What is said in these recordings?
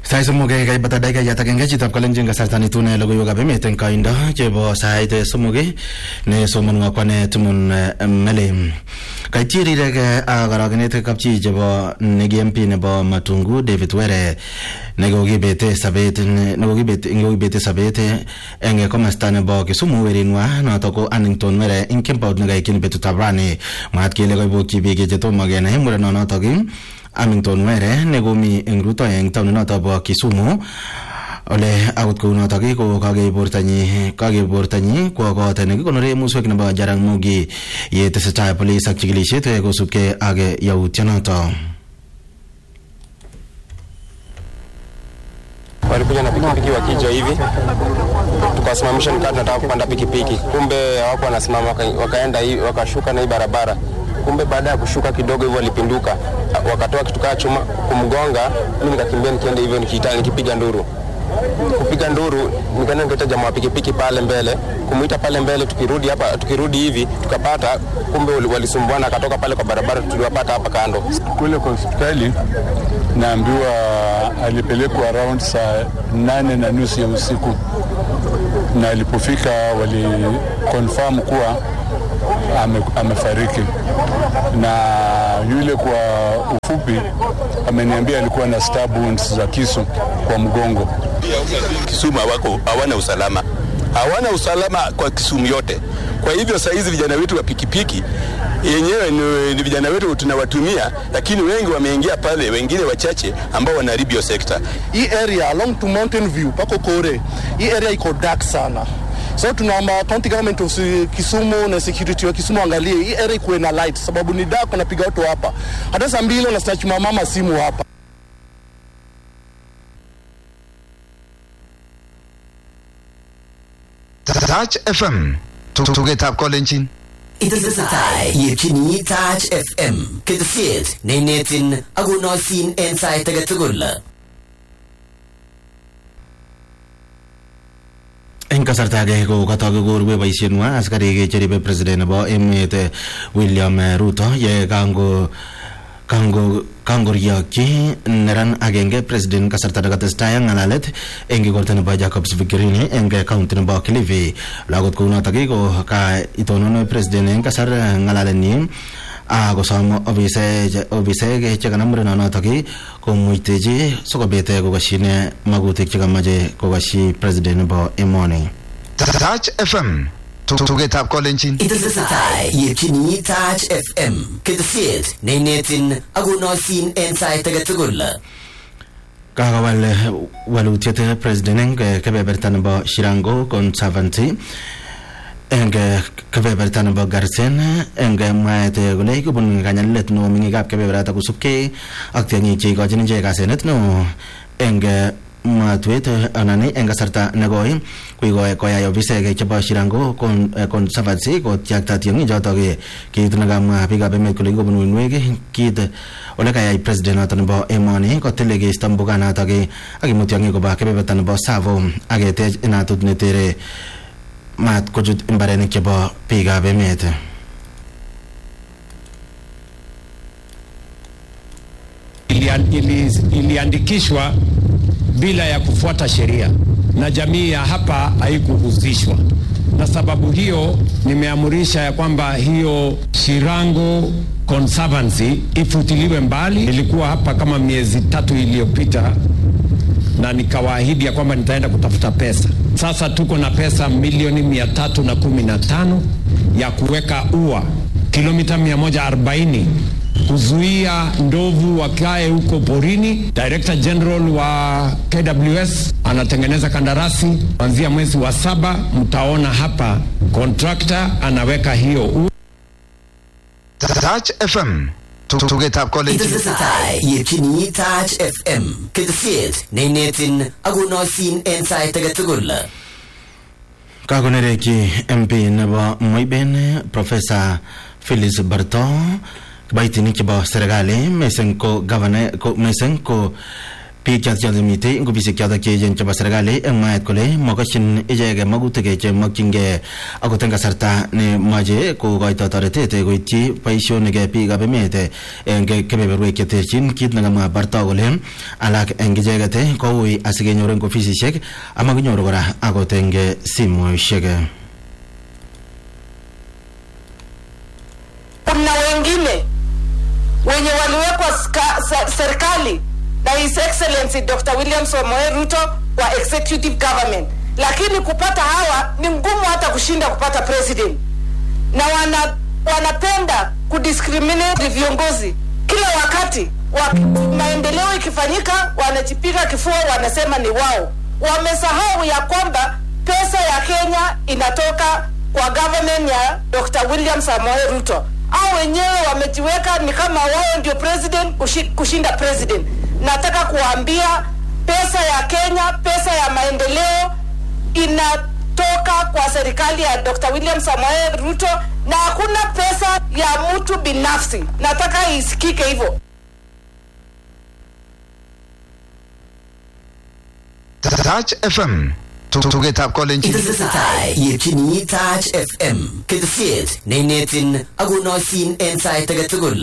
Sait somok kaibata dakikayat agenge chitab kalenjin kasarta netune logoiwekab emet eng koindo chebo sait somok ne somonwo akwane Timon Mele kaityi rirek ak korokenet kapchi chebo negi MP nebo Matungu David Were nekokibete sabet nekokibete sabet eng komasta nebo Kisumu werinwa notok ko Annington Were ing kembout nekaikyin betutab rani mwaat kele kaibokyi biik chetomo kenai murenonotok Amington Were nekomi eng ruto eng taoninoto bo Kisumu ole akot kounotok ko kakei bortanyi kakei bortanyi kwo kot nekikonore muswek nebo Jaramogi yetesetai polis ak chikilisiet kosubkei ak yautionoto walikuja na pikipiki wakija hivi, tukawasimamisha, nikaa tunataka kupanda pikipiki, kumbe hawapo wanasimama, waka, wakaenda hivi, wakashuka na hii barabara. Kumbe baada ya kushuka kidogo hivyo walipinduka, wakatoa kitu kaa chuma kumgonga. Mimi nikakimbia nikienda hivyo nikiita, nikipiga nduru kupiga nduru, nikaenda nikaita jamaa wa pikipiki pale mbele, kumuita pale mbele. Tukirudi hapa, tukirudi hivi tukapata, kumbe walisumbuana, akatoka pale kwa barabara, tuliwapata hapa kando kule kwa hospitali. Naambiwa alipelekwa around saa nane na nusu ya usiku, na alipofika wali confirm kuwa ame, amefariki, na yule kwa ufupi ameniambia alikuwa na stab wounds za kisu kwa mgongo. Kisumu hawako hawana usalama, hawana usalama kwa Kisumu yote. Kwa hivyo saa hizi vijana wetu wa pikipiki yenyewe ni, ni vijana wetu tunawatumia, lakini wengi wameingia pale, wengine wachache ambao wanaharibu hiyo sekta. Hii area along to Mountain View pako Kore, hii area iko dark sana so tunaomba county government of Kisumu na security wa Kisumu angalie hii area ikuwe na light, sababu ni dark, wanapiga watu hapa hata saa mbili unasnatch mama simu hapa. Touch FM tugetab kolenjin Itesetai yetyini Touch FM ketesiet neinetin akonoisin en sait age tugul. eng kasarta age ko katok korue boisienwa askarik cheribe president nebo emet William Ruto ye kango kango kangoriokyi neran agenge president kasarta nekatestai ak ng'alalet eng igorta nebo Jacobs Vigirini eng county nebo Kilifi lagot kounotok ko ka itonon president eng kasar ng'alalenyi akosom ofisek chekanam murenonotok komuitechi sikobit kokasyin magutik chekamache kokasyi president nebo emoni Touch FM tugetab kolenjin Itesetai yetyini Touch FM ketesiet neinetin akonoisin en sait age tugul. kakowal walutiet president eng kebeberta nebo Shirango Conservancy eng kebeberta nebo Garsen eng mwaet kole kobun kanyalilet neo meng'ikab kebeberata kosubkei ak tiong'ik cheikochin ichek asenet neo eng matwet anan eng kasarta nekoi kuikoi koyai ofisek chebo Shirango Conservancy kotyakta tiong'ik chotok kiit nekamwa biikab emet kole kikobun uinwek kiit ole kayai president noto nebo emoni kotil keisto mbuganotok ak imut tiong'ik koba kebeberta nebo Tsavo ak ketech inatut netere mat kochut mbarenik chebo biikab emet iliandikishwa bila ya kufuata sheria na jamii ya hapa haikuhusishwa, na sababu hiyo nimeamurisha ya kwamba hiyo Shirango Conservancy ifutiliwe mbali. Nilikuwa hapa kama miezi tatu iliyopita na nikawaahidi ya kwamba nitaenda kutafuta pesa. Sasa tuko na pesa milioni mia tatu na kumi na tano ya kuweka ua kilomita 140 kuzuia ndovu wakae huko porini. Director General wa KWS anatengeneza kandarasi kuanzia mwezi wa saba, mtaona hapa contractor anaweka hiyo ua. Touch FM tugetab kolenjin Itesetai yetyini Touch FM ketesiet neinetin akonoisin en sait age tugul. kakonerekyi MP nebo Moiben Profesa Phyllis Barto kiboitinik chebo serikali mising ko gavana ko mising ko biik chotok chotok mitei eng ofisik chotok cheechen chebo serikali eng mwaet kole makashin icheket makutik chemakchingei akot eng kasarta nemoche kokoito toretet koityi boisionik biikab emet eng kebeberwek cheterchin kit nekamwa barto kole alak eng icheket koui asikenyor eng ofisishek amakinyoru kora akot eng simoishek kuna wengine wenye waliwekwa ska- sa- serikali na His Excellency Dr. William Samoei Ruto wa executive government, lakini kupata hawa ni ngumu hata kushinda kupata president, na wana, wanapenda kudiscriminate viongozi kila wakati wa, maendeleo ikifanyika wanajipiga kifua, wanasema ni wao. Wamesahau ya kwamba pesa ya Kenya inatoka kwa government ya Dr. William Samoei Ruto. Au wenyewe wamejiweka ni kama wao ndio president kushi- kushinda president. Nataka kuambia pesa ya Kenya, pesa ya maendeleo inatoka kwa serikali ya Dr. William Samoei Ruto na hakuna pesa ya mtu binafsi. Nataka isikike hivyo. Touch FM. Tugetab kolenjin. Itesetai yetyini Touch FM ketesiet neinetin akonoisin en sait age tugul.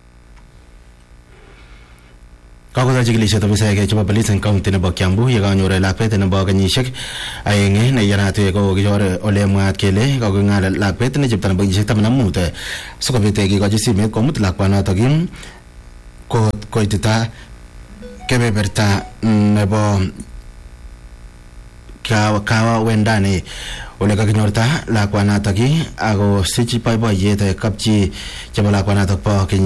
kakotar chikilishet ofisaek chebo police eng county nebo Kiambu yekanyor lakwet nebo kenyisiek aeng neiyanat kokichor ole mwaat kele kakong'al lakwet ne chepto nebo kenyisiek taman ak mut sikobit kikochi simet komut lakwanotok kot koitita kebeberta nebo kawa kawa wendani ole kakinyorta lakwanatok ako sich boiboiyet kapchi chebo lakwanatok bo kenyisiek